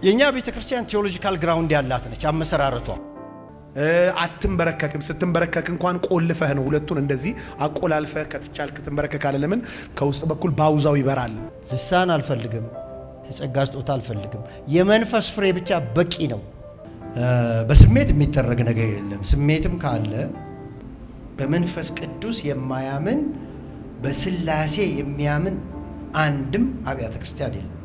የእኛ ቤተ ክርስቲያን ቴዎሎጂካል ግራውንድ ያላት ነች አመሰራረቷ። አትንበረከክም። ስትንበረከክ እንኳን ቆልፈህ ነው ሁለቱን እንደዚህ አቆላልፈህ ከትቻልክ ትንበረከካለህ። ለምን ከውስጥ በኩል ባውዛው ይበራል። ልሳን አልፈልግም፣ የጸጋ ስጦታ አልፈልግም። የመንፈስ ፍሬ ብቻ በቂ ነው። በስሜት የሚደረግ ነገር የለም። ስሜትም ካለ በመንፈስ ቅዱስ የማያምን በስላሴ የሚያምን አንድም አብያተ ክርስቲያን የለም።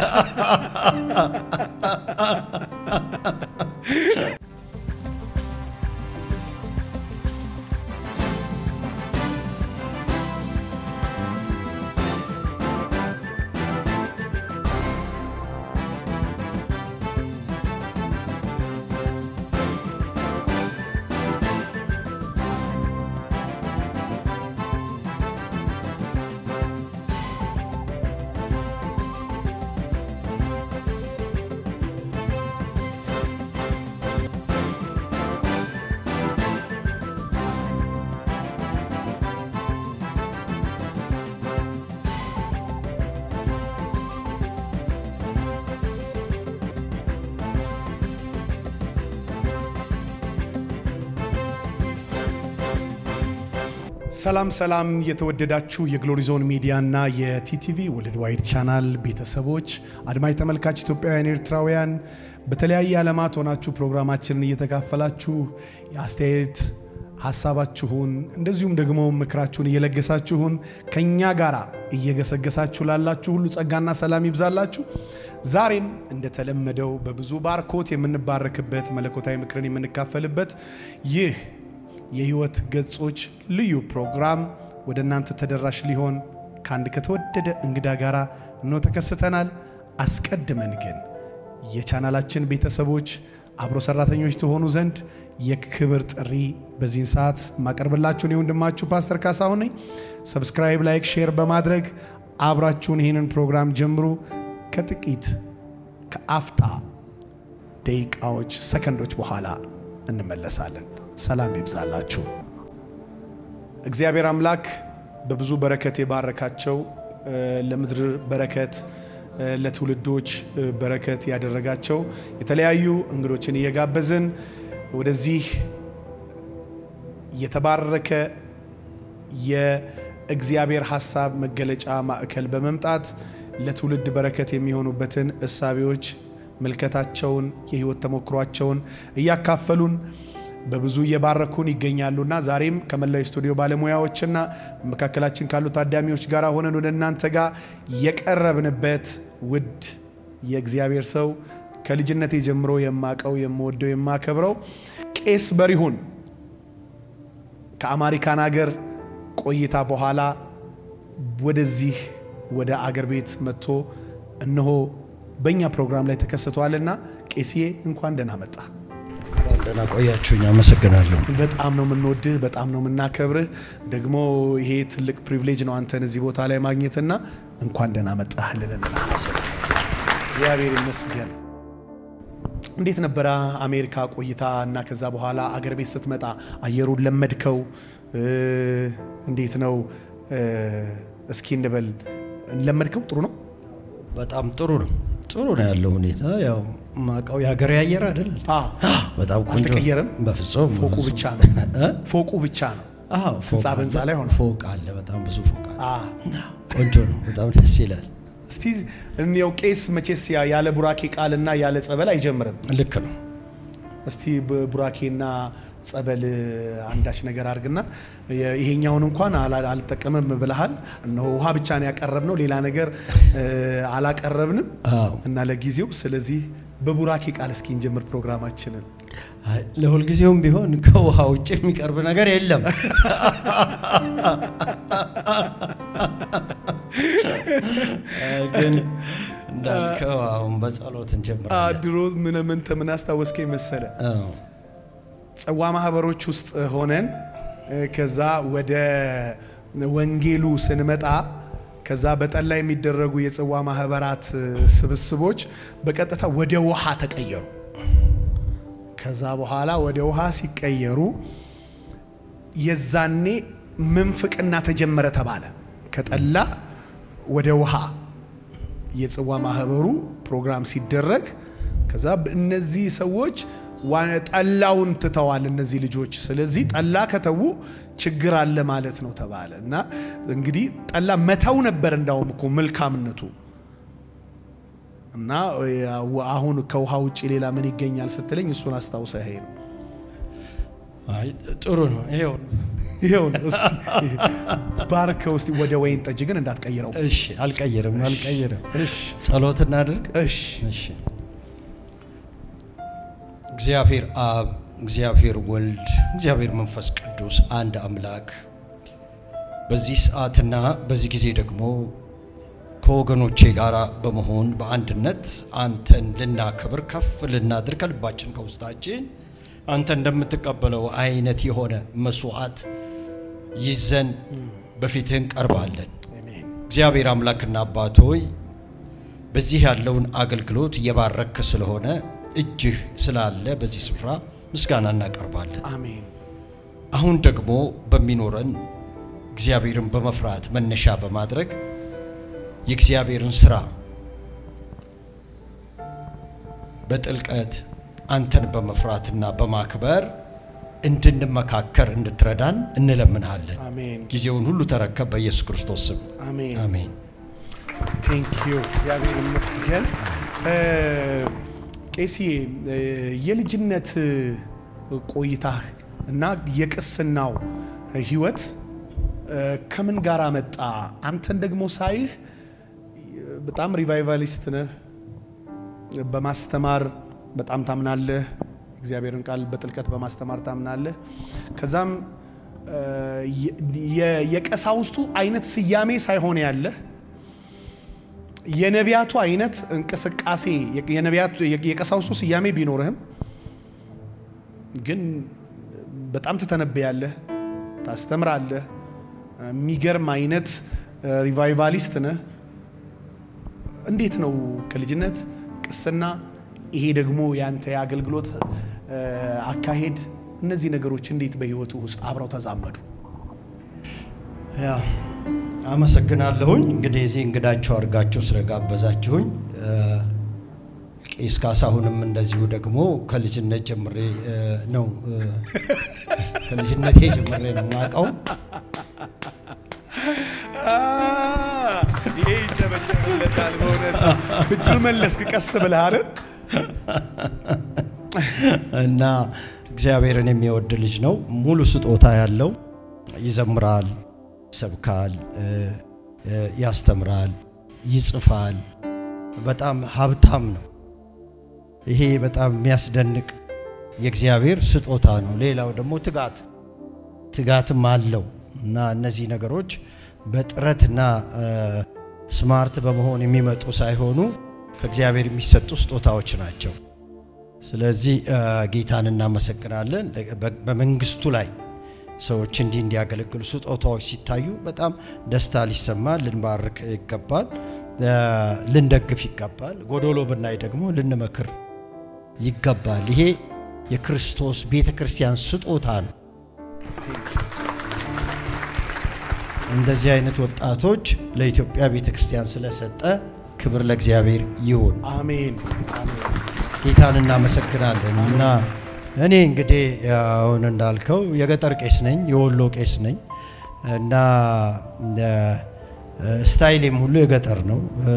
ሰላም ሰላም፣ የተወደዳችሁ የግሎሪ ዞን ሚዲያ እና የቲቲቪ ወርልድ ዋይድ ቻናል ቤተሰቦች፣ አድማጭ ተመልካች ኢትዮጵያውያን፣ ኤርትራውያን በተለያየ ዓለማት ሆናችሁ ፕሮግራማችንን እየተካፈላችሁ የአስተያየት ሀሳባችሁን እንደዚሁም ደግሞ ምክራችሁን እየለገሳችሁን ከእኛ ጋር እየገሰገሳችሁ ላላችሁ ሁሉ ጸጋና ሰላም ይብዛላችሁ። ዛሬም እንደተለመደው በብዙ ባርኮት የምንባረክበት መለኮታዊ ምክርን የምንካፈልበት ይህ የህይወት ገጾች ልዩ ፕሮግራም ወደ እናንተ ተደራሽ ሊሆን ከአንድ ከተወደደ እንግዳ ጋር እንሆ ተከስተናል። አስቀድመን ግን የቻናላችን ቤተሰቦች አብሮ ሰራተኞች ትሆኑ ዘንድ የክብር ጥሪ በዚህን ሰዓት ማቀርብላችሁን የወንድማችሁ ፓስተር ካሳሁን ነኝ። ሰብስክራይብ፣ ላይክ፣ ሼር በማድረግ አብራችሁን ይህንን ፕሮግራም ጀምሩ። ከጥቂት ከአፍታ ደቂቃዎች፣ ሰከንዶች በኋላ እንመለሳለን። ሰላም ይብዛላችሁ። እግዚአብሔር አምላክ በብዙ በረከት የባረካቸው ለምድር በረከት ለትውልዶች በረከት ያደረጋቸው የተለያዩ እንግዶችን እየጋበዝን ወደዚህ የተባረከ የእግዚአብሔር ሀሳብ መገለጫ ማዕከል በመምጣት ለትውልድ በረከት የሚሆኑበትን እሳቤዎች ምልከታቸውን፣ የህይወት ተሞክሯቸውን እያካፈሉን በብዙ እየባረኩን ይገኛሉና ዛሬም ከመላው ስቱዲዮ ባለሙያዎችና መካከላችን ካሉ ታዳሚዎች ጋር ሆነን ወደ እናንተ ጋር የቀረብንበት ውድ የእግዚአብሔር ሰው ከልጅነቴ ጀምሮ የማቀው የምወደው የማከብረው ቄስ በሪሁን ከአሜሪካን ሀገር ቆይታ በኋላ ወደዚህ ወደ አገር ቤት መጥቶ እነሆ በእኛ ፕሮግራም ላይ ተከስቷልና ቄስዬ እንኳን ደህና መጣ። ደህና ቆያችሁኝ። አመሰግናለሁ። በጣም ነው የምንወድህ፣ በጣም ነው የምናከብርህ። ደግሞ ይሄ ትልቅ ፕሪቪሌጅ ነው አንተን እዚህ ቦታ ላይ ማግኘትና እንኳን ደህና መጣህ ልልን እግዚአብሔር ይመስገን። እንዴት ነበረ አሜሪካ ቆይታ እና ከዛ በኋላ አገር ቤት ስትመጣ አየሩን ለመድከው? እንዴት ነው እስኪ እንበል ለመድከው? ጥሩ ነው፣ በጣም ጥሩ ነው። ጥሩ ነው ያለው ሁኔታ። ያው ማቀው የሀገር አየር አይደል? በጣም ቆንጆ አልተቀየረም። በፍጹም ፎቁ በፍጹም። ብቻ ነው እ? ፎቁ ብቻ ነው። አዎ ፎቅ ህንፃ በህንፃ አለ፣ ላይ ሆነ። ፎቅ አለ፣ በጣም ብዙ ፎቅ አለ። አ ቆንጆ ነው፣ በጣም ደስ ይላል። እስቲ እንየው ቄስ መቼስ ያ- ያለ ቡራኬ ቃልና ያለ ጸበል አይጀምርም። ልክ ነው። እስቲ በቡራኬና ጸበል አንዳች ነገር አድርግና የ- ይሄኛውን እንኳን አላ- አልጠቀምም ብለሃል። እነሆ ውሃ ብቻ ነው ያቀረብነው፣ ሌላ ነገር እ፣ አላቀረብንም አዎ እና ለጊዜው ስለዚህ በቡራኬ ቃል እስኪ እንጀምር ፕሮግራማችንን። አይ፣ ለሁልጊዜውም ቢሆን ከውሃ ውጭ የሚቀርብ ነገር የለም። ግን እንዳልከው አሁን በጸሎት አ፣ እንጀምራለን። ድሮ ምን ምን ምን አስታወስከኝ መሰለ አዎ፣ ጽዋ ማህበሮች ውስጥ ሆነን እ፣ ከዛ ወደ ወንጌሉ ስንመጣ ከዛ በጠላ የሚደረጉ የጽዋ ማህበራት እ፣ ስብስቦች በቀጥታ ወደ ውሃ ተቀየሩ። ከዛ በኋላ ወደ ውሃ ሲቀየሩ የዛኔ ምንፍቅና ተጀመረ ተባለ። ከጠላ ወደ ውሃ የጽዋ ማህበሩ ፕሮግራም ሲደረግ ከዛ እነዚህ ሰዎች ጠላውን ትተዋል እነዚህ ልጆች። ስለዚህ ጠላ ከተዉ ችግር አለ ማለት ነው ተባለ እና እንግዲህ ጠላ መተው ነበር እንዳውም እኮ መልካምነቱ እና አሁን ከውሃ ውጭ ሌላ ምን ይገኛል ስትለኝ እሱን አስታውሰ ይሄ ነው። አይ ጥሩ ነው። ይሄው ይሄው እስቲ ባርከው እስቲ ወደ ወይን ጠጅ ግን እንዳትቀይረው። እሺ፣ አልቀይርም አልቀይርም። እሺ ጸሎት እናድርግ። እሺ እሺ። እግዚአብሔር አብ፣ እግዚአብሔር ወልድ፣ እግዚአብሔር መንፈስ ቅዱስ አንድ አምላክ በዚህ ሰዓትና በዚህ ጊዜ ደግሞ ከወገኖቼ ጋር በመሆን በአንድነት አንተን ልናከብር ከፍ ልናድር ከልባችን ከውስጣችን አንተ እንደምትቀበለው አይነት የሆነ መስዋዕት ይዘን በፊትህ እንቀርባለን። አሜን እግዚአብሔር አምላክና አባት ሆይ በዚህ ያለውን አገልግሎት እየባረክ ስለሆነ እጅህ ስላለ በዚህ ስፍራ ምስጋና እናቀርባለን። አሜን አሁን ደግሞ በሚኖረን እግዚአብሔርን በመፍራት መነሻ በማድረግ የእግዚአብሔርን ስራ በጥልቀት አንተን በመፍራትና በማክበር እንድንመካከር እንድትረዳን እንለምንሃለን። አሜን ጊዜውን ሁሉ ተረከብ፣ በኢየሱስ ክርስቶስ ስም አሜን። አሜን። ቴንክ ዩ እግዚአብሔር ይመስገን። ቄሲ የልጅነት ቆይታ እና የቅስናው ህይወት ከምን ጋር መጣ? አንተን ደግሞ ሳይህ በጣም ሪቫይቫሊስት ነህ። በማስተማር በጣም ታምናለህ። እግዚአብሔርን ቃል በጥልቀት በማስተማር ታምናለህ። ከዛም የቀሳውስቱ አይነት ስያሜ ሳይሆን ያለህ የነቢያቱ አይነት እንቅስቃሴ የነቢያቱ የቀሳውስቱ ስያሜ ቢኖርህም ግን በጣም ትተነብያለህ፣ ታስተምራለህ። የሚገርም አይነት ሪቫይቫሊስት ነህ። እንዴት ነው ከልጅነት ቅስና፣ ይሄ ደግሞ ያንተ የአገልግሎት አካሄድ፣ እነዚህ ነገሮች እንዴት በህይወቱ ውስጥ አብረው ተዛመዱ? ያ አመሰግናለሁኝ። እንግዲህ እዚህ እንግዳችሁ አድርጋችሁ ስለጋበዛችሁኝ ቄስ ካሳሁንም እንደዚሁ ደግሞ ከልጅነት ጀምሬ ነው ከልጅነቴ ጀምሬ ነው የማውቀው። ይሄ ይጨበጨብለታል። በእውነት ብድር መለስክ ቀስ ብለህ አይደል? እና እግዚአብሔርን የሚወድ ልጅ ነው። ሙሉ ስጦታ ያለው ይዘምራል፣ ይሰብካል፣ ያስተምራል፣ ይጽፋል። በጣም ሀብታም ነው። ይሄ በጣም የሚያስደንቅ የእግዚአብሔር ስጦታ ነው። ሌላው ደግሞ ትጋት ትጋትም አለው እና እነዚህ ነገሮች በጥረትና ስማርት በመሆን የሚመጡ ሳይሆኑ ከእግዚአብሔር የሚሰጡ ስጦታዎች ናቸው። ስለዚህ ጌታን እናመሰግናለን። በመንግስቱ ላይ ሰዎች እንዲህ እንዲያገለግሉ ስጦታዎች ሲታዩ በጣም ደስታ ሊሰማ ልንባርክ ይገባል፣ ልንደግፍ ይገባል። ጎዶሎ ብናይ ደግሞ ልንመክር ይገባል። ይሄ የክርስቶስ ቤተ ክርስቲያን ስጦታ ነው። እንደዚህ አይነት ወጣቶች ለኢትዮጵያ ቤተ ክርስቲያን ስለሰጠ ክብር ለእግዚአብሔር ይሁን። አሜን ጌታን እናመሰግናለን። እና እኔ እንግዲህ አሁን እንዳልከው የገጠር ቄስ ነኝ፣ የወሎ ቄስ ነኝ እና ስታይሌም ሁሉ የገጠር ነው።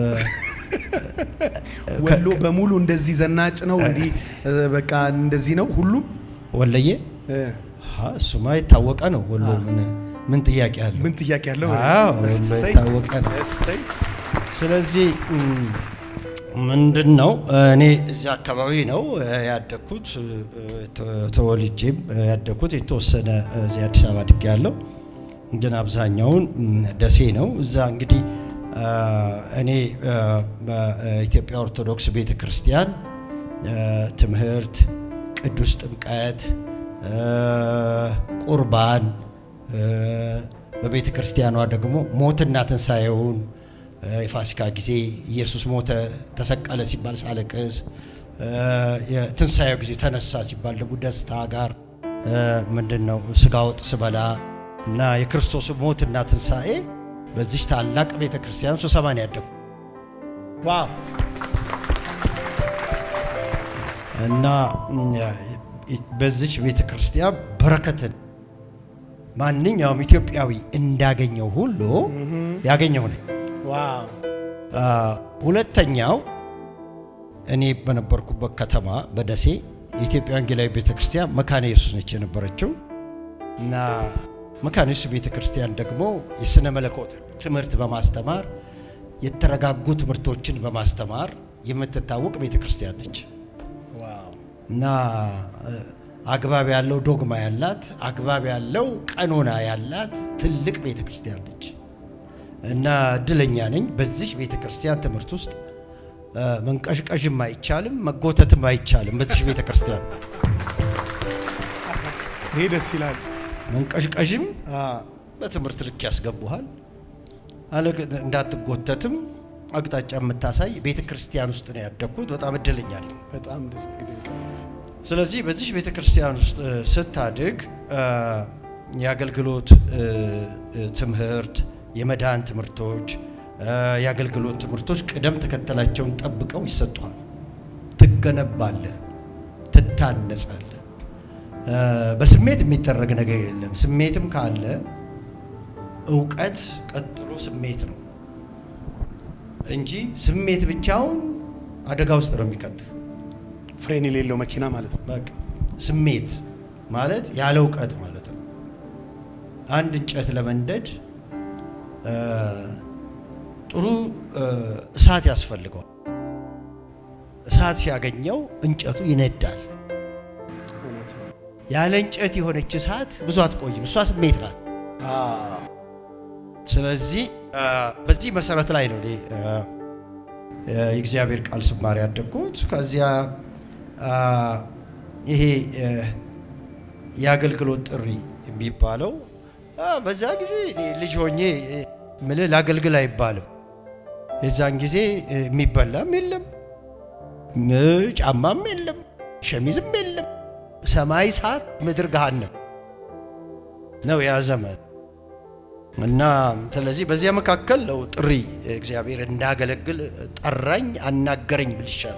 ወሎ በሙሉ እንደዚህ ዘናጭ ነው። እንዲህ በቃ እንደዚህ ነው ሁሉም ወለየ እሱማ የታወቀ ነው። ወሎ ምን ምን ጥያቄ አለው? ምን ጥያቄ ያለው? አዎ ወሎ የታወቀ ነው። እሰይ ስለዚህ ምንድን ነው እኔ እዚህ አካባቢ ነው ያደግኩት። ተወልጄም ያደግኩት የተወሰነ እዚህ አዲስ አበባ አድጌ ያለው ግን አብዛኛውን ደሴ ነው። እዛ እንግዲህ እኔ በኢትዮጵያ ኦርቶዶክስ ቤተ ክርስቲያን ትምህርት፣ ቅዱስ ጥምቀት፣ ቁርባን በቤተ ክርስቲያኗ ደግሞ ሞትና ትንሣኤውን የፋሲካ ጊዜ ኢየሱስ ሞተ ተሰቀለ ሲባል ሳለቅስ፣ የትንሣኤው ጊዜ ተነሳ ሲባል ደግሞ ደስታ ጋር ምንድን ነው ስጋ ወጥ ስበላ እና የክርስቶስ ሞትና ትንሣኤ በዚህ ታላቅ ቤተ ክርስቲያን ስሰማን ያደጉ ዋው እና በዚች ቤተ ክርስቲያን በረከትን ማንኛውም ኢትዮጵያዊ እንዳገኘው ሁሉ ያገኘው ነኝ። ዋው ሁለተኛው እኔ በነበርኩበት ከተማ በደሴ የኢትዮጵያ ወንጌላዊ ቤተ ክርስቲያን መካነ ኢየሱስ ነች የነበረችው እና መካነ ኢየሱስ ቤተ ክርስቲያን ደግሞ የሥነ መለኮት ትምህርት በማስተማር የተረጋጉ ትምህርቶችን በማስተማር የምትታወቅ ቤተ ክርስቲያን ነች ዋው እና አግባብ ያለው ዶግማ ያላት አግባብ ያለው ቀኖና ያላት ትልቅ ቤተ ክርስቲያን ነች እና እድለኛ ነኝ። በዚህ ቤተ ክርስቲያን ትምህርት ውስጥ መንቀዥቀዥም አይቻልም፣ መጎተትም አይቻልም። በዚህ ቤተ ክርስቲያን ይሄ ደስ ይላል። መንቀዥቀዥም አ፣ በትምህርት ልክ ያስገቡሃል፣ አለ እንዳትጎተትም አቅጣጫ የምታሳይ ቤተ ክርስቲያን ውስጥ ነው ያደግኩት። በጣም እድለኛ ነኝ። በጣም ደስ ድንቅ ስለዚህ በዚህ ቤተ ክርስቲያን ውስጥ እ፣ ስታድግ እ፣ የአገልግሎት እ፣ እ፣ ትምህርት፣ የመዳን ትምህርቶች፣ እ፣ የአገልግሎት ትምህርቶች ቅደም ተከተላቸውን ጠብቀው ይሰጡሃል። ትገነባለህ፣ ትታነጻለህ። እ፣ በስሜት የሚደረግ ነገር የለም። ስሜትም ካለ እውቀት ቀጥሎ ስሜት ነው እንጂ ስሜት ብቻውን አደጋ ውስጥ ነው የሚከትህ። ፍሬን የሌለው መኪና ማለት ነው። በቃ ስሜት ማለት ያለ እውቀት ማለት ነው። አንድ እንጨት ለመንደድ እ፣ ጥሩ እ፣ እሳት ያስፈልገዋል። እሳት ሲያገኘው እንጨቱ ይነዳል። እውነት ነው። ያለ እንጨት የሆነች እሳት ብዙ አትቆይም። እሷ ስሜት ናት። አ፣ ስለዚህ እ፣ በዚህ መሰረት ላይ ነው እኔ እ፣ የእግዚአብሔር ቃል ስማር ያደግኩት። ከዚያ አ፣ ይሄ እ፣ የአገልግሎት ጥሪ የሚባለው አ፣ በዛ ጊዜ እኔ ልጅ ሆኜ እ፣ ምልህ ላገልግል አይባልም። የዛን ጊዜ እ፣ የሚበላም የለም እ፣ ጫማም የለም ሸሚዝም የለም። ሰማይ እሳት፣ ምድር ገሃነም ነው ያ ዘመን። እና ስለዚህ በዚያ መካከል ነው ጥሪ እግዚአብሔር እንዳገለግል ጠራኝ፣ አናገረኝ ብል ይሻላል።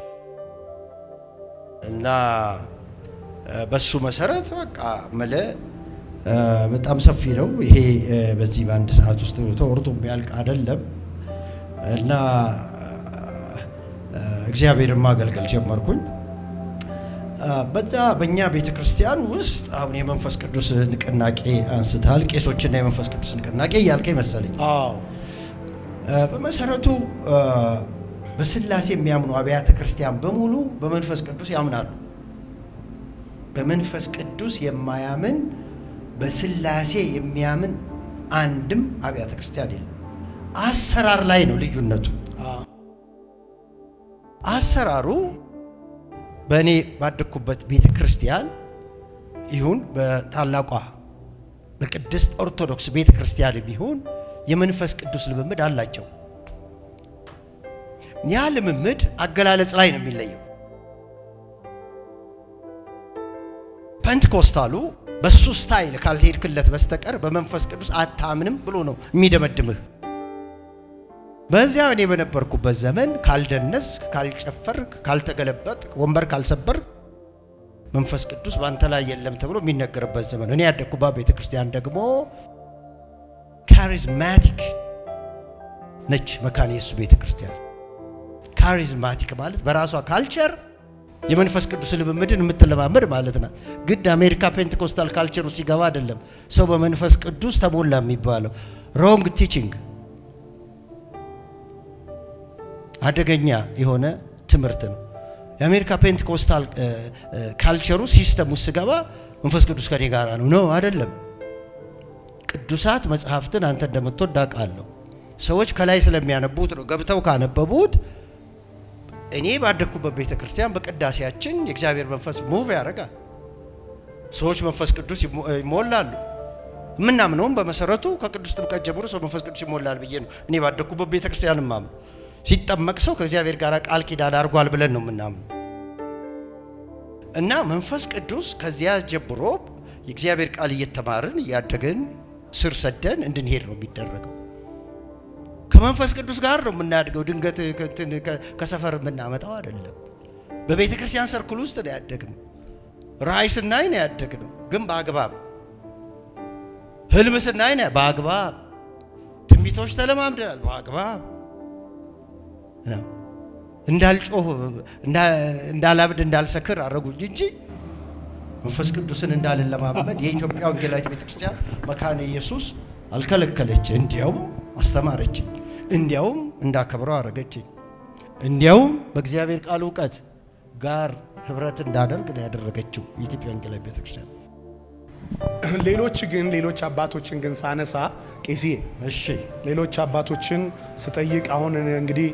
እና እ፣ በሱ መሰረት በቃ መለ እ፣ በጣም ሰፊ ነው ይሄ እ፣ በዚህ በአንድ ሰዓት ውስጥ ተወርቶ የሚያልቅ አይደለም። እና እ፣ እግዚአብሔርን ማገልገል ጀመርኩኝ። እ፣ በዛ በእኛ ቤተ ክርስቲያን ውስጥ አሁን የመንፈስ ቅዱስ ንቅናቄ አንስታል። ቄሶችና የመንፈስ ቅዱስ ንቅናቄ እያልከኝ መሰለኝ። አዎ እ፣ በመሰረቱ እ፣ በስላሴ የሚያምኑ አብያተ ክርስቲያን በሙሉ በመንፈስ ቅዱስ ያምናሉ። በመንፈስ ቅዱስ የማያምን በስላሴ የሚያምን አንድም አብያተ ክርስቲያን የለም። አሰራር ላይ ነው ልዩነቱ። አ፣ አሰራሩ በእኔ ባደግኩበት ቤተ ክርስቲያን ይሁን በታላቋ በቅድስት ኦርቶዶክስ ቤተ ክርስቲያን ቢሆን የመንፈስ ቅዱስ ልምምድ አላቸው። ያ ልምምድ አገላለጽ ላይ ነው የሚለየው። ፔንትኮስታሉ በሱ ስታይል ካልሄድክለት በስተቀር በመንፈስ ቅዱስ አታምንም ብሎ ነው የሚደመድምህ። በዚያ እኔ በነበርኩበት ዘመን ካልደነስ፣ ካልጨፈርክ፣ ካልተገለበጥ፣ ወንበር ካልሰበር መንፈስ ቅዱስ በአንተ ላይ የለም ተብሎ የሚነገርበት ዘመን። እኔ ያደግኩባት ቤተ ክርስቲያን ደግሞ ካሪዝማቲክ ነች። መካነ ኢየሱስ ቤተ ክርስቲያን ካሪዝማቲክ ማለት በራሷ ካልቸር የመንፈስ ቅዱስ ልምምድን የምትለማመድ ማለት ናት። ግድ አሜሪካ ፔንቴኮስታል ካልቸር ውስጥ ሲገባ አይደለም ሰው በመንፈስ ቅዱስ ተሞላ የሚባለው። ሮንግ ቲቺንግ አደገኛ የሆነ ትምህርት ነው። የአሜሪካ ፔንቴኮስታል ካልቸሩ ሲስተም ውስጥ ስገባ መንፈስ ቅዱስ ከኔ ጋር ነው ነው አይደለም። ቅዱሳት መጽሐፍትን አንተ እንደምትወድ አውቃለሁ። ሰዎች ከላይ ስለሚያነቡት ነው። ገብተው ካነበቡት እኔ ባደግኩበት ቤተ ክርስቲያን በቅዳሴያችን የእግዚአብሔር መንፈስ ሙቭ ያደርጋል። ሰዎች መንፈስ ቅዱስ ይሞ- ይሞላሉ። የምናምነውም በመሰረቱ ከቅዱስ ጥምቀት ጀምሮ ሰው መንፈስ ቅዱስ ይሞላል ብዬ ነው እኔ ባደግኩበት ቤተ ክርስቲያን ማምነው። ሲጠመቅ ሰው ከእግዚአብሔር ጋር ቃል ኪዳን አድርጓል ብለን ነው የምናምነው። እና መንፈስ ቅዱስ ከዚያ ጀምሮ የእግዚአብሔር ቃል እየተማርን እያደግን ስር ሰደን እንድንሄድ ነው የሚደረገው። ከመንፈስ ቅዱስ ጋር ነው የምናድገው። ድንገት ከእንትን ከ- ከሰፈር የምናመጣው አይደለም። በቤተ ክርስቲያን ሰርክል ውስጥ ነው ያደግነው። ራእይ ስናይ ነው ያደግነው፣ ግን በአግባብ ህልም ስናይ ነው በአግባብ ትንቢቶች ተለማምደናል፣ በአግባብ ነው። እንዳልጮህ እንዳላብድ እንዳልሰክር አረጉኝ እንጂ መንፈስ ቅዱስን እንዳልለማመድ የኢትዮጵያ ወንጌላዊት ቤተክርስቲያን መካነ ኢየሱስ አልከለከለች። እንዲያውም አስተማረችኝ፣ እንዲያውም እንዳከብረው አረገችኝ፣ እንዲያውም በእግዚአብሔር ቃል እውቀት ጋር ህብረት እንዳደርግ ነው ያደረገችው የኢትዮጵያ ወንጌላዊት ቤተክርስቲያን። ሌሎች ግን ሌሎች አባቶችን ግን ሳነሳ ቄስዬ እሺ ሌሎች አባቶችን ስጠይቅ አሁን እንግዲህ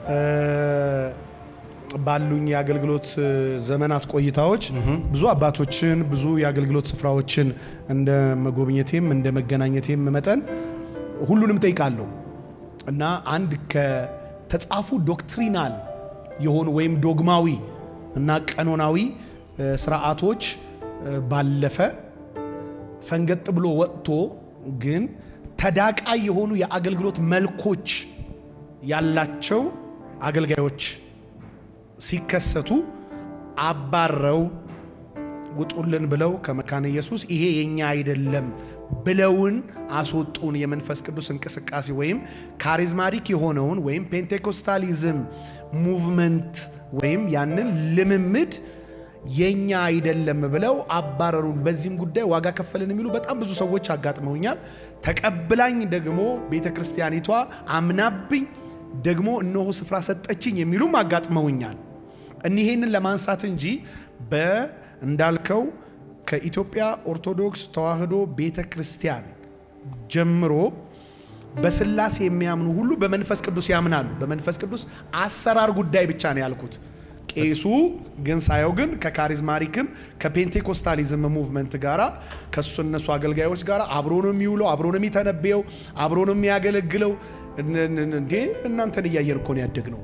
ባሉኝ የአገልግሎት ዘመናት ቆይታዎች ብዙ አባቶችን ብዙ የአገልግሎት ስፍራዎችን እንደ መጎብኘቴም እንደ መገናኘቴም መጠን ሁሉንም ጠይቃለሁ እና አንድ ከተጻፉ ዶክትሪናል የሆኑ ወይም ዶግማዊ እና ቀኖናዊ ስርዓቶች ባለፈ ፈንገጥ ብሎ ወጥቶ ግን ተዳቃይ የሆኑ የአገልግሎት መልኮች ያላቸው አገልጋዮች ሲከሰቱ አባረው ውጡልን ብለው ከመካነ ኢየሱስ ይሄ የኛ አይደለም ብለውን አስወጡን። የመንፈስ ቅዱስ እንቅስቃሴ ወይም ካሪዝማቲክ የሆነውን ወይም ፔንቴኮስታሊዝም ሙቭመንት ወይም ያንን ልምምድ የኛ አይደለም ብለው አባረሩን። በዚህም ጉዳይ ዋጋ ከፈልን የሚሉ በጣም ብዙ ሰዎች አጋጥመውኛል። ተቀብላኝ ደግሞ ቤተ ክርስቲያኒቷ አምናብኝ ደግሞ እነሆ ስፍራ ሰጠችኝ የሚሉም አጋጥመውኛል። እኒሄንን ለማንሳት እንጂ በእንዳልከው ከኢትዮጵያ ኦርቶዶክስ ተዋሕዶ ቤተ ክርስቲያን ጀምሮ በስላሴ የሚያምኑ ሁሉ በመንፈስ ቅዱስ ያምናሉ። በመንፈስ ቅዱስ አሰራር ጉዳይ ብቻ ነው ያልኩት። ቄሱ ግን ሳየው ግን ከካሪዝማሪክም ከፔንቴኮስታሊዝም ሙቭመንት ጋራ ከሱ እነሱ አገልጋዮች ጋር አብሮ ነው የሚውለው፣ አብሮ ነው የሚተነበየው፣ አብሮ ነው የሚያገለግለው። እንዴ እናንተን እያየን እኮ ነው ያደግነው።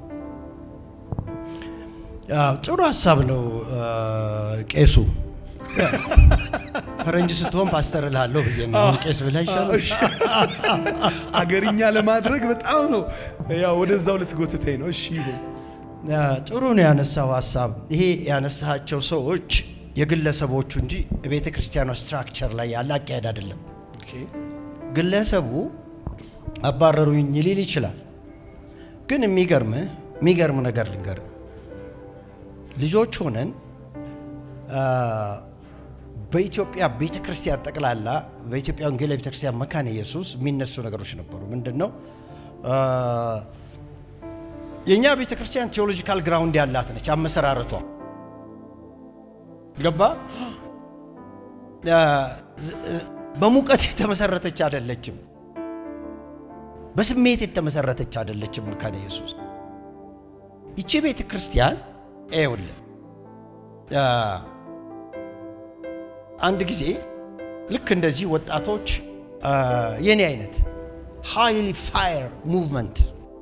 ጥሩ ሀሳብ ነው ቄሱ። ፈረንጅ ስትሆን ፓስተር እልሃለሁ ብዬ ነው ቄስ ብለህ ይሻላል። አገርኛ ለማድረግ በጣም ነው ያው ወደዛው ልትጎትተኝ ነው። እሺ ይሁን። ጥሩ ነው ያነሳው ሀሳብ። ይሄ ያነሳቸው ሰዎች የግለሰቦቹ እንጂ የቤተ ክርስቲያኗ ስትራክቸር ላይ ያለ አካሄድ አይደለም። ግለሰቡ አባረሩኝ ሊል ይችላል። ግን የሚገርም የሚገርም ነገር ልንገርም፣ ልጆች ሆነን በኢትዮጵያ ቤተ ክርስቲያን ጠቅላላ በኢትዮጵያ ወንጌላዊ ቤተ ክርስቲያን መካነ ኢየሱስ የሚነሱ ነገሮች ነበሩ። ምንድን ነው የእኛ ቤተ ክርስቲያን ቴዎሎጂካል ግራውንድ ያላት ነች። አመሰራረቷ ገባ በሙቀት የተመሰረተች አይደለችም። በስሜት የተመሰረተች አይደለችም። መካነ ኢየሱስ ይቺ ቤተ ክርስቲያን ይኸውልህ አንድ ጊዜ ልክ እንደዚህ ወጣቶች የኔ አይነት ሃይሊ ፋየር ሙቭመንት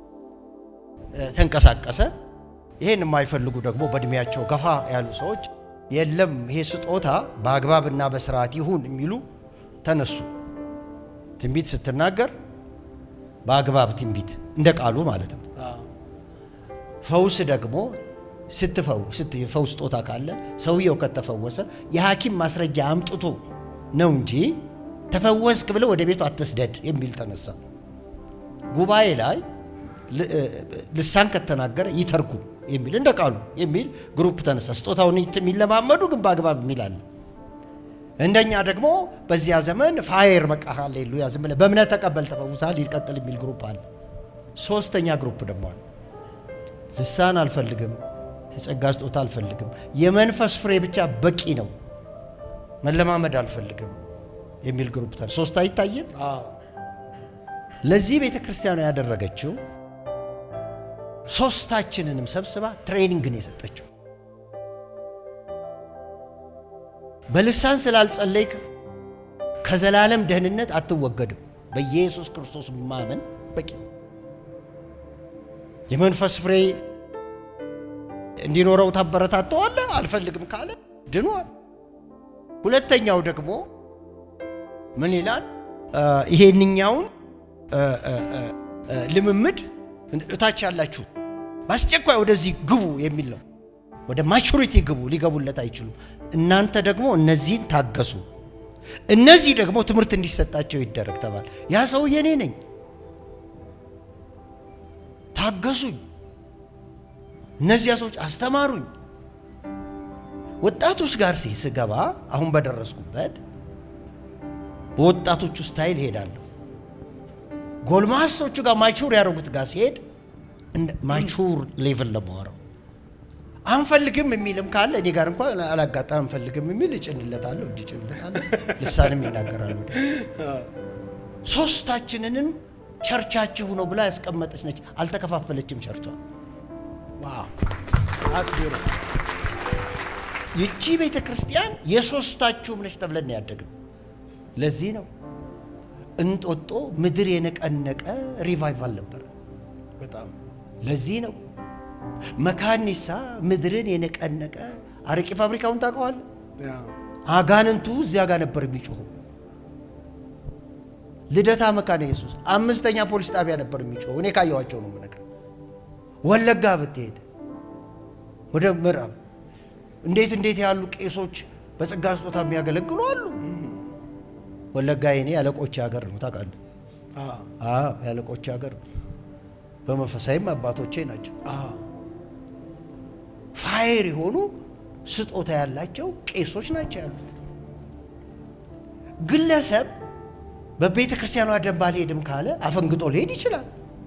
ተንቀሳቀሰ። ይሄን የማይፈልጉ ደግሞ በእድሜያቸው ገፋ ያሉ ሰዎች የለም ይሄ ስጦታ በአግባብና በስርዓት ይሁን የሚሉ ተነሱ። ትንቢት ስትናገር በአግባብ ትንቢት እንደ ቃሉ ማለት ነው። ፈውስ ደግሞ ስትፈውስ ስጦታ ካለ ሰውየው ከተፈወሰ የሐኪም ማስረጃ አምጥቶ ነው እንጂ ተፈወስክ ብለው ወደ ቤቱ አትስደድ የሚል ተነሳ። ጉባኤ ላይ ልሳን ከተናገረ ይተርጉም የሚል እንደ ቃሉ የሚል ግሩፕ ተነሳ። ስጦታውን የሚለማመዱ ግን በአግባብ የሚል አለ። እንደኛ ደግሞ በዚያ ዘመን ፋየር በቃ ሃሌሉያ ዝም ብለህ በእምነት ተቀበል ተፈውሳል ይቀጥል የሚል ግሩፕ አለ። ሶስተኛ ግሩፕ ደግሞ አለ። ልሳን አልፈልግም፣ የጸጋ ስጦታ አልፈልግም፣ የመንፈስ ፍሬ ብቻ በቂ ነው፣ መለማመድ አልፈልግም የሚል ግሩፕ ተነሳ። ሶስት አይታይም። ለዚህ ቤተ ክርስቲያኗ ያደረገችው ሶስታችንንም ሰብስባ ትሬኒንግን የሰጠችው በልሳን ስላልጸለይክ ከዘላለም ደህንነት አትወገድም። በኢየሱስ ክርስቶስ ማመን በቂ። የመንፈስ ፍሬ እንዲኖረው ታበረታተዋለህ። አልፈልግም ካለ ድኗል። ሁለተኛው ደግሞ ምን ይላል? ይሄንኛውን ልምምድ እታች ያላችሁ በአስቸኳይ ወደዚህ ግቡ የሚል ነው። ወደ ማቹሪቲ ግቡ፣ ሊገቡለት አይችሉም። እናንተ ደግሞ እነዚህን ታገሱ፣ እነዚህ ደግሞ ትምህርት እንዲሰጣቸው ይደረግ ተባለ። ያ ሰውዬ እኔ ነኝ። ታገሱኝ፣ እነዚያ ሰዎች አስተማሩኝ። ወጣቶች ጋር ሲ ስገባ አሁን በደረስኩበት በወጣቶቹ ስታይል ሄዳለሁ። ጎልማሶቹ ጋር ማቹር ያደረጉት ጋር ሲሄድ ማቹር ሌቭል ለማወራው አንፈልግም የሚልም ካለ እኔ ጋር እንኳን አላጋጣም አንፈልግም የሚል እጭንለታለሁ፣ እጅ እጭንለታለሁ፣ ልሳንም ይናገራሉ። ሶስታችንንም ቸርቻችሁ ነው ብላ ያስቀመጠች ነች። አልተከፋፈለችም ቸርቿ። ዋው that's beautiful። ይቺ ቤተ ክርስቲያን የሶስታችሁም ነች ተብለን ነው ያደግነው። ለዚህ ነው እንጦጦ ምድር የነቀነቀ ሪቫይቫል ነበር። በጣም ለዚህ ነው መካኒሳ ምድርን የነቀነቀ አረቄ ፋብሪካውን ታውቀዋል። ያ አጋንንቱ እዚያ ጋር ነበር የሚጮሁ። ልደታ መካነ ኢየሱስ አምስተኛ ፖሊስ ጣቢያ ነበር የሚጮሁ። እኔ ካየኋቸው ነው የምነግርህ። ወለጋ ብትሄድ ወደ ምዕራብ እንዴት እንዴት ያሉ ቄሶች በጸጋ ስጦታ የሚያገለግሉ አሉ። ወለጋ የኔ ያለቆች ሀገር ነው ታውቃለህ። አዎ አዎ ያለቆች ሀገር ነው። በመንፈሳዊም አባቶቼ ናቸው። አዎ ፋይር የሆኑ ስጦታ ያላቸው ቄሶች ናቸው ያሉት። ግለሰብ በቤተ ክርስቲያኗ ደንብ አልሄድም ካለ አፈንግጦ ሊሄድ ይችላል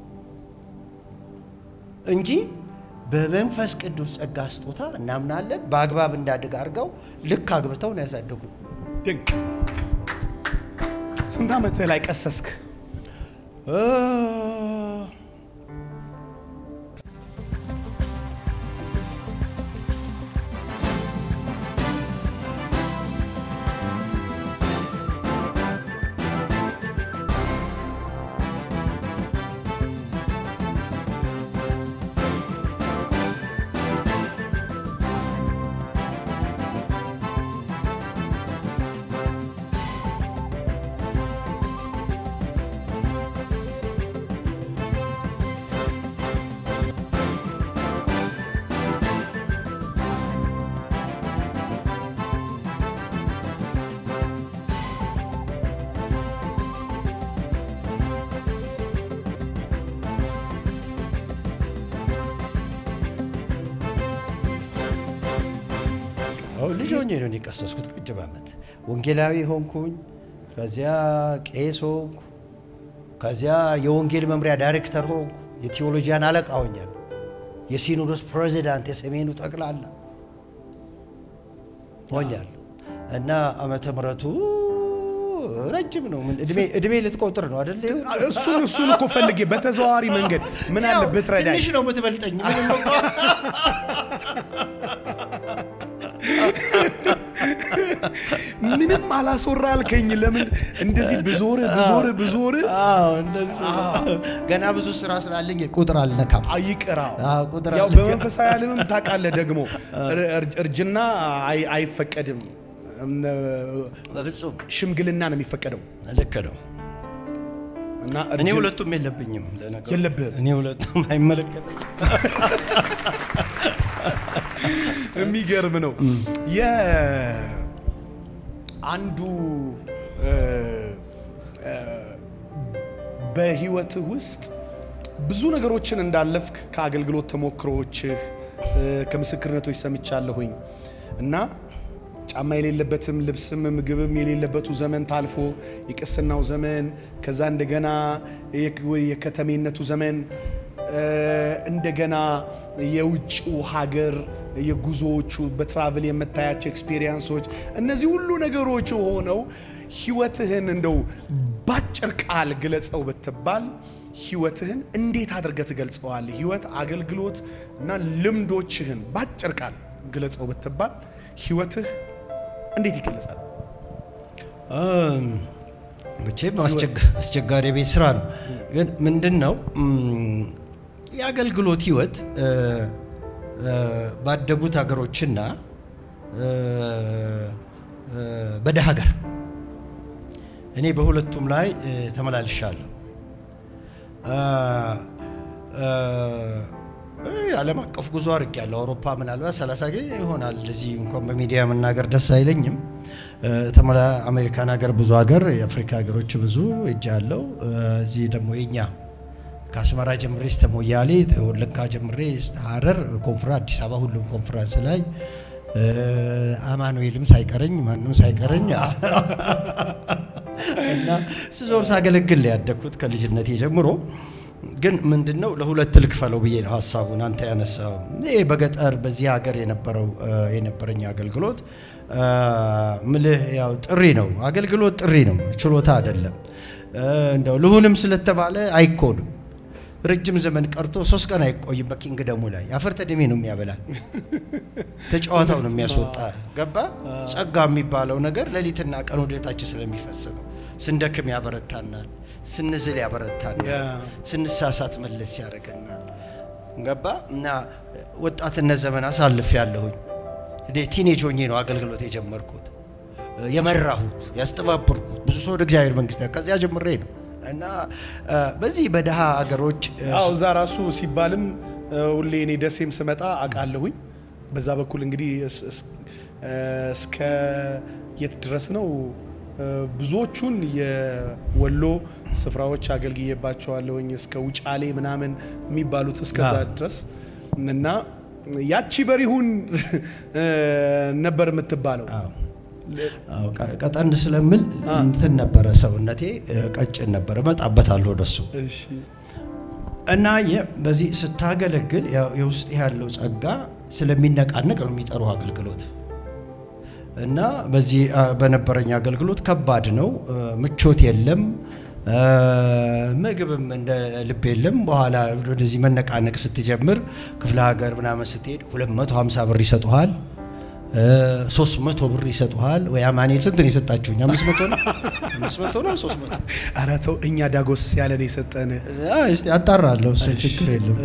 እንጂ በመንፈስ ቅዱስ ጸጋ ስጦታ እናምናለን። በአግባብ እንዳድግ አድርገው ልክ አግብተው ነው ያሳደጉ። ድንቅ። ስንት ዓመት ላይ ቀሰስክ? አሁን ልጅ ሆኜ ነው እኔ የቀሰስኩት። ረጅም ዓመት ወንጌላዊ ሆንኩኝ። ከዚያ ቄስ ሆንኩ። ከዚያ የወንጌል መምሪያ ዳይሬክተር ሆንኩ። የቴዎሎጂያን አለቃ ሆኛለሁ። የሲኖዶስ ፕሬዚዳንት የሰሜኑ ጠቅላላ ሆኛለሁ እና ዓመተ ምሕረቱ ረጅም ነው። ምን እድሜ እድሜ ልትቆጥር ነው አይደል? እሱን እሱን እኮ ፈልጌ በተዘዋዋሪ መንገድ ምን አለ ያው ብትረዳኝ። ትንሽ ነው የምትበልጠኝ። ምንም እኮ ምንም አላስወራ አልከኝ። ለምን እንደዚህ ብዞር ብዞር ብዞር አዎ እንደሱ ነው። ገና ብዙ ስራ ስላለኝ ቁጥር አልነካም። አይቅራው አዎ፣ ቁጥር ያው አለ። በመንፈሳዊ ዓለምም ታውቃለህ ደግሞ እር- እርጅና አይ- አይፈቀድም። በፍጹም ሽምግልና ነው የሚፈቀደው ልክ ነው። እና እኔ እርጅና ሁለቱም የለብኝም። ለነገሩ የለብህም። እኔ ሁለቱም አይመለከተኝም። የሚገርም ነው። የአንዱ እ፣ እ፣ በህይወትህ ውስጥ ብዙ ነገሮችን እንዳለፍክ ከአገልግሎት ተሞክሮዎችህ እ፣ ከምስክርነቶች ሰምቻለሁኝ እና ጫማ የሌለበትም ልብስም ምግብም የሌለበቱ ዘመን ታልፎ የቅስናው ዘመን ከዛ እንደገና የክ- የከተሜነቱ ዘመን እ፣ እንደገና የውጭው ሀገር የጉዞዎቹ በትራቭል የምታያቸው ኤክስፔሪየንሶች እነዚህ ሁሉ ነገሮች ሆነው ህይወትህን እንደው ባጭር ቃል ግለጸው ብትባል ህይወትህን እንዴት አድርገህ ትገልጸዋለህ? ህይወት፣ አገልግሎት እና ልምዶችህን ባጭር ቃል ግለጸው ብትባል ህይወትህ እንዴት ይገለጻል? እም፣ መቼም አስቸጋ- አስቸጋሪ ቤት ስራ ነው። ግን ምንድን ነው እም፣ የአገልግሎት ህይወት እ፣ እ፣ ባደጉት ሀገሮችና እ፣ እ፣ በደሃ ሀገር እኔ በሁለቱም ላይ እ፣ ተመላልሻለሁ። እ፣ እ፣ ዓለም አቀፍ ጉዞ አድርግ ያለው አውሮፓ ምናልባት ሰላሳ ጊዜ ይሆናል። እዚህ እንኳን በሚዲያ መናገር ደስ አይለኝም። ተመላ አሜሪካን ሀገር ብዙ ሀገር የአፍሪካ ሀገሮች ብዙ እጅ ያለው እዚህ ደግሞ የኛ ከአስመራ ጀምሬ እስከ ሞያሌ ወለጋ ጀምሬ እስከ ሀረር ኮንፍራንስ አዲስ አበባ ሁሉም ኮንፍራንስ ላይ አማኑኤልም ሳይቀረኝ ማንም ሳይቀረኝ እና ስዞር ሳገለግል ያደግኩት ከልጅነቴ ጀምሮ ግን ምንድን ነው ለሁለት ልክፈለው ብዬ ነው ሀሳቡን አንተ ያነሳው። ይሄ በገጠር በዚህ ሀገር የነበረው የነበረኝ አገልግሎት ምልህ ያው ጥሪ ነው፣ አገልግሎት ጥሪ ነው፣ ችሎታ አይደለም። እንደው ልሁንም ስለተባለ አይኮንም። ረጅም ዘመን ቀርቶ ሶስት ቀን አይቆይም። በኪንግደሙ ላይ አፈር ተድሜ ነው የሚያበላል፣ ተጫዋታው ነው የሚያስወጣ። ገባ ጸጋ የሚባለው ነገር ሌሊትና ቀን ወደታችን ስለሚፈስ ነው። ስንደክም ያበረታናል፣ ስንዝል ያበረታናል፣ ስንሳሳት መለስ ያደርገናል። ገባ እና ወጣትነት ዘመን አሳልፍ ያለሁኝ እኔ ቲኔጅ ሆኜ ነው አገልግሎት የጀመርኩት የመራሁት ያስተባበርኩት ብዙ ሰው ወደ እግዚአብሔር መንግስት ከዚያ ጀምሬ ነው እና በዚህ በደሃ አገሮች አዎ እዛ ራሱ ሲባልም ሁሌ እኔ ደሴም ስመጣ አውቃለሁኝ። በዛ በኩል እንግዲህ እስከ የት ድረስ ነው ብዙዎቹን የወሎ ስፍራዎች አገልግዬባቸዋለሁኝ እስከ ውጫሌ ምናምን የሚባሉት እስከዛ ድረስ እና ያቺ በሪሁን ነበር የምትባለው። ቀጠን ስለምል እንትን ነበረ ሰውነቴ ቀጭን ነበረ። እመጣበታለሁ ወደሱ እና በዚህ ስታገለግል የውስጥ ያለው ጸጋ ስለሚነቃነቅ ነው የሚጠሩ አገልግሎት እና በዚህ በነበረኝ አገልግሎት ከባድ ነው። ምቾት የለም፣ ምግብም እንደ ልብ የለም። በኋላ ወደዚህ መነቃነቅ ስትጀምር ክፍለ ሀገር ምናምን ስትሄድ 250 ብር ይሰጡሃል፣ 300 ብር ይሰጡሃል። ወይ አማኑኤል ስንት ነው የሰጣችሁኝ? 500 ነው 500 ነው 300 ኧረ ተው እኛ ዳጎስ ያለን የሰጠን እስቲ አጣራለሁ። እሱ ችግር የለም።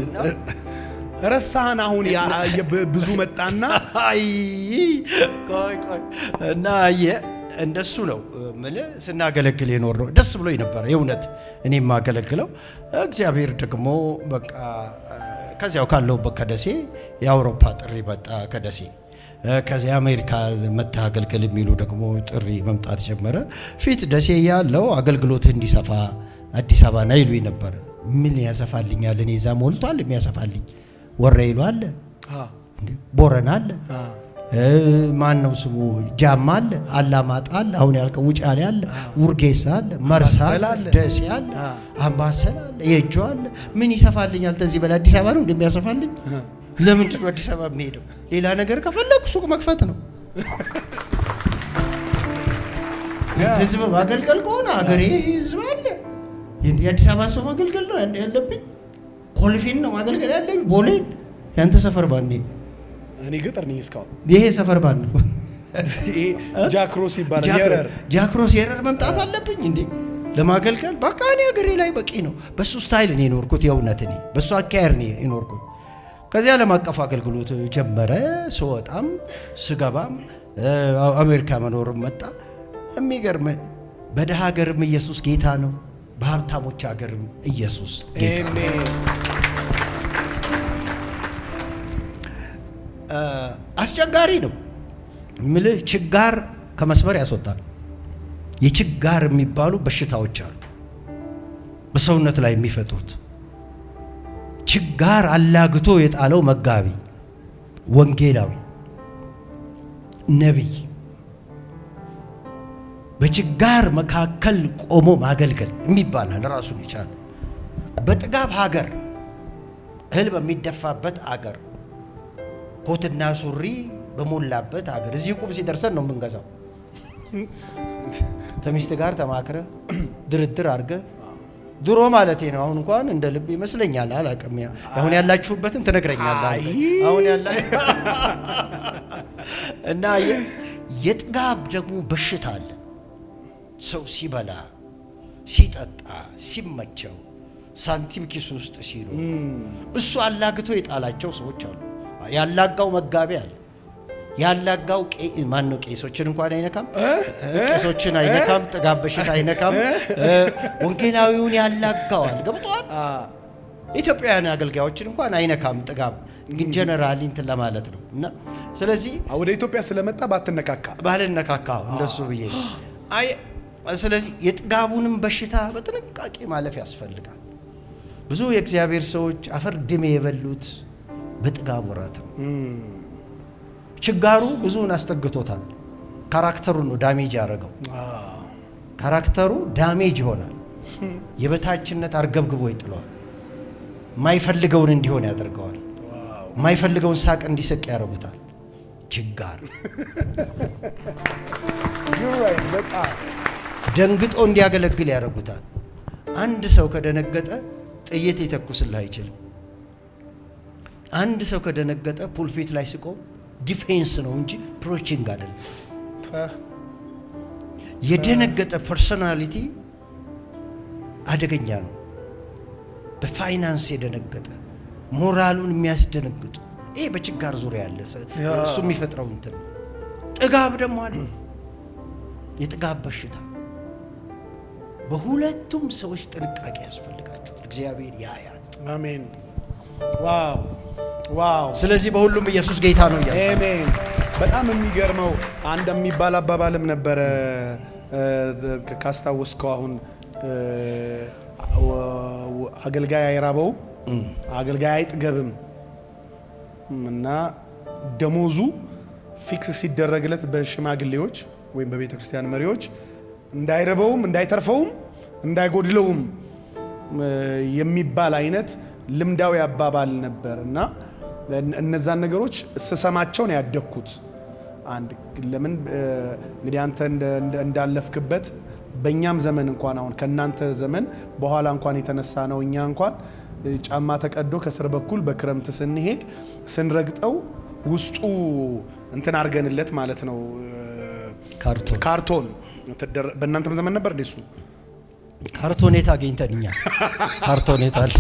ረሳህን? አሁን ብዙ መጣና አይ ቆይ ቆይ እና አየህ እንደሱ ነው ምልህ ስናገለግል የኖር ነው። ደስ ብሎኝ ነበረ የእውነት እኔ የማገለግለው። እግዚአብሔር ደግሞ በቃ ከዚያው ካለሁበት ከደሴ የአውሮፓ ጥሪ መጣ ከደሴ ከዚያ አሜሪካ መጥተህ አገልግል የሚሉ ደግሞ ጥሪ መምጣት ጀመረ። ፊት ደሴ ያለው አገልግሎትህ እንዲሰፋ አዲስ አበባ ና ይሉኝ ነበረ። ምን ያሰፋልኛል? እኔ እዛ ሞልቷል የሚያሰፋልኝ ወረኢሉ አለ፣ ቦረና አለ፣ ማን ነው ስሙ ጃማ አለ፣ አላማጣ አለ፣ አሁን ያልከው ውጫሌ አለ፣ ውርጌሳ አለ፣ መርሳ አለ፣ ደሴ አለ፣ አምባሰል አለ፣ የእጁ አለ። ምን ይሰፋልኛል? ከዚህ በላይ አዲስ አበባ ነው እንደሚያሰፋልኝ። ለምንድን ነው አዲስ አበባ የሚሄደው? ሌላ ነገር ከፈለጉ ሱቅ መክፈት ነው። ህዝብ ማገልገል ከሆነ ሀገሬ ህዝብ አለ። የአዲስ አበባ ሰው ማገልገል ነው ያለብኝ። ኮልፌን ነው ማገልገል ያለብኝ። ቦሌን ያንተ ሰፈር ባንዴ እኔ ገጠር ነኝ እስካሁን። ይሄ ሰፈር ባን ነው ይሄ ጃክሮስ ይባላል። የረር ጃክሮስ የረር መምጣት አለብኝ እንዴ ለማገልገል? በቃ እኔ ሀገሬ ላይ በቂ ነው። በሱ ስታይል እኔ የኖርኩት የእውነት እኔ በሱ አካሄድ እኔ የኖርኩት። ከዚህ ዓለም አቀፍ አገልግሎት ጀመረ። ስወጣም ስገባም አሜሪካ መኖርም መጣ። የሚገርም በደሃ ሀገርም ኢየሱስ ጌታ ነው፣ በሀብታሞች ሀገርም ኢየሱስ ጌታ ነው። አስቸጋሪ ነው ምልህ ችጋር ከመስመር ያስወጣል። የችጋር የሚባሉ በሽታዎች አሉ በሰውነት ላይ የሚፈጥሩት ችጋር አላግቶ የጣለው መጋቢ፣ ወንጌላዊ፣ ነቢይ በችጋር መካከል ቆሞ ማገልገል የሚባላል ራሱን ይቻል። በጥጋብ ሀገር እህል በሚደፋበት አገር ኮትና ሱሪ በሞላበት ሀገር እዚህ ቁም ሲደርሰን ነው የምንገዛው። ከሚስት ጋር ተማክረ ድርድር አድርገ ድሮ ማለቴ ነው። አሁን እንኳን እንደ ልብ ይመስለኛል። አላውቅም። አሁን ያላችሁበትን ትነግረኛለህ። አሁን ያላ እና የጥጋብ ደግሞ በሽታ አለ። ሰው ሲበላ ሲጠጣ ሲመቸው ሳንቲም ኪስ ውስጥ ሲሉ እሱ አላግቶ የጣላቸው ሰዎች አሉ። ያላጋው መጋቢ አለ። ያላጋው ማን ነው? ቄሶችን እንኳን አይነካም። ቄሶችን አይነካም። ጥጋብ በሽታ አይነካም። ወንጌላዊውን ያላጋዋል። ገብቷል። ኢትዮጵያውያን አገልጋዮችን እንኳን አይነካም ጥጋብ፣ ግን ጀነራሊ እንትን ለማለት ነው እና ስለዚህ ወደ ኢትዮጵያ ስለመጣ ባትነካካ ባልነካካ እንደሱ ብዬ ነው። አይ ስለዚህ የጥጋቡንም በሽታ በጥንቃቄ ማለፍ ያስፈልጋል። ብዙ የእግዚአብሔር ሰዎች አፈር ድሜ የበሉት በጥጋብ ወራት ነው። ችጋሩ ብዙውን አስጠግቶታል። ካራክተሩን ነው ዳሜጅ ያደረገው። ካራክተሩ ዳሜጅ ይሆናል። የበታችነት አርገብግቦ ይጥለዋል። የማይፈልገውን እንዲሆን ያደርገዋል። የማይፈልገውን ሳቅ እንዲስቅ ያደርጉታል። ችጋር ደንግጦ እንዲያገለግል ያደርጉታል። አንድ ሰው ከደነገጠ ጥይት ሊተኩስልህ አይችልም። አንድ ሰው ከደነገጠ ፑልፒት ላይ ስቆ ዲፌንስ ነው እንጂ ፕሮቺንግ አይደለም። የደነገጠ ፐርሶናሊቲ አደገኛ ነው። በፋይናንስ የደነገጠ ሞራሉን የሚያስደነግጡ ይሄ በችጋር ዙሪያ ያለ እሱ የሚፈጥረው እንትን ነው። ጥጋብ ደግሞ አለ። የጥጋብ በሽታ በሁለቱም ሰዎች ጥንቃቄ ያስፈልጋቸዋል። እግዚአብሔር ያያል። አሜን። ዋው ዋው። ስለዚህ በሁሉም ኢየሱስ ጌታ ነው እያለ አሜን። በጣም የሚገርመው አንድ የሚባል አባባልም ነበረ ካስታወስከው አሁን አገልጋይ አይራበው አገልጋይ አይጥገብም እና ደሞዙ ፊክስ ሲደረግለት በሽማግሌዎች ወይም በቤተ ክርስቲያን መሪዎች እንዳይረበውም እንዳይተርፈውም እንዳይጎድለውም የሚባል አይነት ልምዳዊ አባባል ነበር እና እነዛን ነገሮች ስሰማቸው ነው ያደግኩት። አንድ ለምን እንግዲህ አንተ እንዳለፍክበት በእኛም ዘመን እንኳን አሁን ከእናንተ ዘመን በኋላ እንኳን የተነሳ ነው እኛ እንኳን ጫማ ተቀዶ ከስር በኩል በክረምት ስንሄድ ስንረግጠው ውስጡ እንትን አድርገንለት ማለት ነው ካርቶን ካርቶን በእናንተም ዘመን ነበር እንዴ? እሱ ካርቶኔት አገኝተን እኛ ካርቶኔት አለ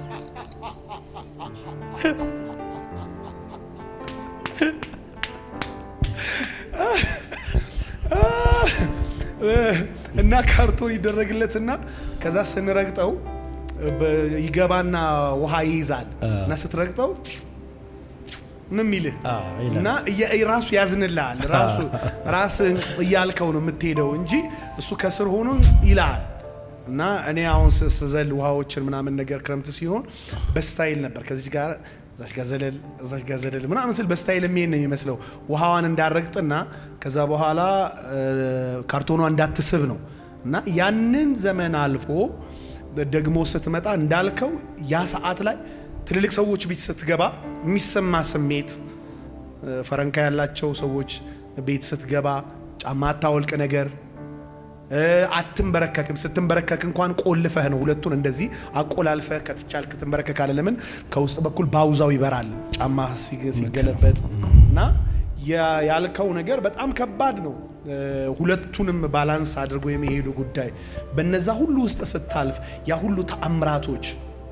እና ካርቶን ይደረግለትና ከዛ ስንረግጠው ይገባና ውሃ ይይዛል እና ስትረግጠው ምን የሚልህ እና ራሱ ያዝንልሃል። ራሱ ራስ እያልከው ነው የምትሄደው እንጂ እሱ ከስር ሆኖ ይልሃል። እና እኔ አሁን ስዘል ውሃዎችን ምናምን ነገር ክረምት ሲሆን በስታይል ነበር ከዚህ ጋር እዛች ጋር ዘለል እዛች ጋር ዘለል ምናምን ስል በስታይል የሚሄድ ነው የሚመስለው ውሃዋን እንዳረግጥና ከዛ በኋላ ካርቶኗ እንዳትስብ ነው እና ያንን ዘመን አልፎ ደግሞ ስትመጣ እንዳልከው ያ ሰዓት ላይ ትልልቅ ሰዎች ቤት ስትገባ የሚሰማ ስሜት ፈረንካ ያላቸው ሰዎች ቤት ስትገባ ጫማ አታወልቅ ነገር አትንበረከክም። ስትንበረከክ እንኳን ቆልፈህ ነው ሁለቱን እንደዚህ አቆላልፈህ ከተቻልክ ትንበረከካለህ። ለምን ከውስጥ በኩል ባውዛው ይበራል ጫማ ሲገለበጥ እና ያልከው ነገር በጣም ከባድ ነው። ሁለቱንም ባላንስ አድርጎ የሚሄዱ ጉዳይ በነዛ ሁሉ ውስጥ ስታልፍ ያ ሁሉ ተአምራቶች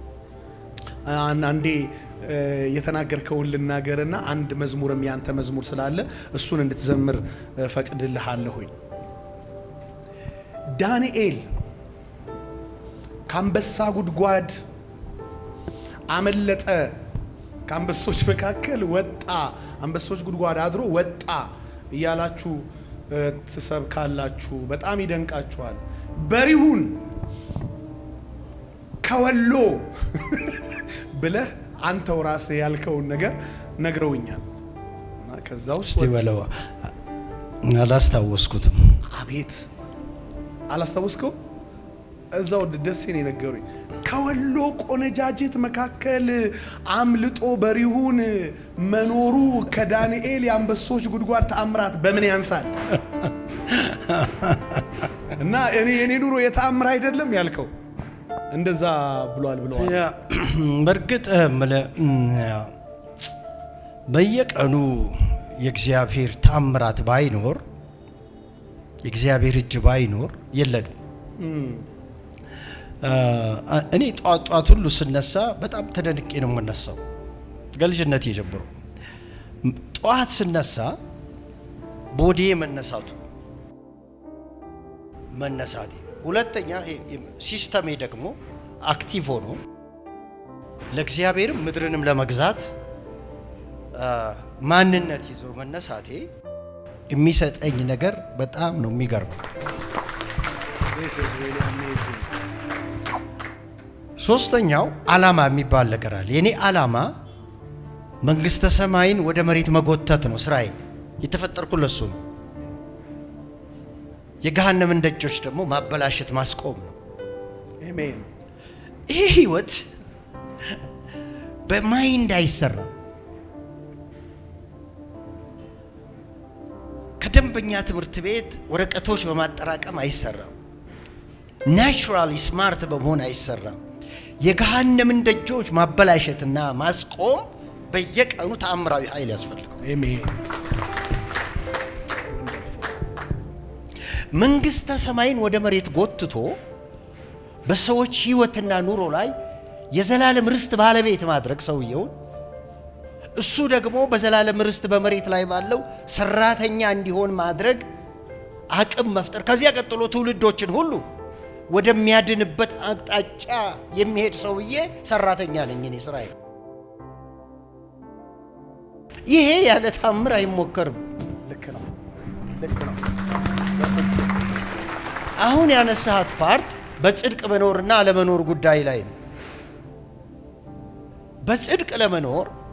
አንዴ የተናገርከውን ልናገርና አንድ መዝሙርም ያንተ መዝሙር ስላለ እሱን እንድትዘምር ፈቅድልሃለሁኝ። ዳንኤል ከአንበሳ ጉድጓድ አመለጠ፣ ከአንበሶች መካከል ወጣ፣ አንበሶች ጉድጓድ አድሮ ወጣ እያላችሁ ትሰብካላችሁ። በጣም ይደንቃችኋል። በሪሁን ከወሎ ብለህ አንተው ራስህ ያልከውን ነገር ነግረውኛል። ከዛ ውስጥ እስቲ በለው አላስታወስኩትም። አቤት አላስታወስከው? እዛው ደሴ ነው የነገሩኝ። ከወሎ ቆነጃጅት መካከል አምልጦ በሪሁን መኖሩ ከዳንኤል የአንበሶች ጉድጓድ ተአምራት በምን ያንሳል? እና እኔ የኔ ኑሮ የተአምር አይደለም ያልከው እንደዛ ብሏል ብለዋል። በእርግጥ እምልህ በየቀኑ የእግዚአብሔር ታምራት ባይኖር የእግዚአብሔር እጅ ባይኖር የለንም። እኔ ጧት ጧት ሁሉ ስነሳ በጣም ተደንቄ ነው የምነሳው። ከልጅነቴ ጀምሮ ጠዋት ስነሳ ቦዴ መነሳቱ መነሳቴ፣ ሁለተኛ ሲስተሜ ደግሞ አክቲቭ ሆኖ ለእግዚአብሔርም ምድርንም ለመግዛት ማንነት ይዞ መነሳቴ የሚሰጠኝ ነገር በጣም ነው የሚገርመው። ሶስተኛው ዓላማ የሚባል ነገር አለ። የኔ ዓላማ መንግስተ ሰማይን ወደ መሬት መጎተት ነው። ስራዬ የተፈጠርኩ ለሱ ነው። የገሃነምን ደጆች ደግሞ ማበላሸት ማስቆም ነው። አሜን። ይህ ህይወት በማይንድ አይሰራም። ከደንበኛ ትምህርት ቤት ወረቀቶች በማጠራቀም አይሰራም። ናቹራሊ ስማርት በመሆን አይሰራም። የገሃነምን ደጆች ማበላሸትና ማስቆም በየቀኑ ተአምራዊ ኃይል ያስፈልገው። አሜን። መንግስተ ሰማይን ወደ መሬት ጎትቶ በሰዎች ህይወትና ኑሮ ላይ የዘላለም ርስት ባለቤት ማድረግ ሰውየውን እሱ ደግሞ በዘላለም ርስት በመሬት ላይ ባለው ሰራተኛ እንዲሆን ማድረግ አቅም መፍጠር ከዚያ ቀጥሎ ትውልዶችን ሁሉ ወደሚያድንበት አቅጣጫ የሚሄድ ሰውዬ ሰራተኛ ነኝ እኔ ስራዬ። ይሄ ያለ ታምር አይሞከርም። ልክ ነው። ልክ ነው። አሁን ያነሳሃት ፓርት በጽድቅ መኖርና አለመኖር ጉዳይ ላይ ነው። በጽድቅ ለመኖር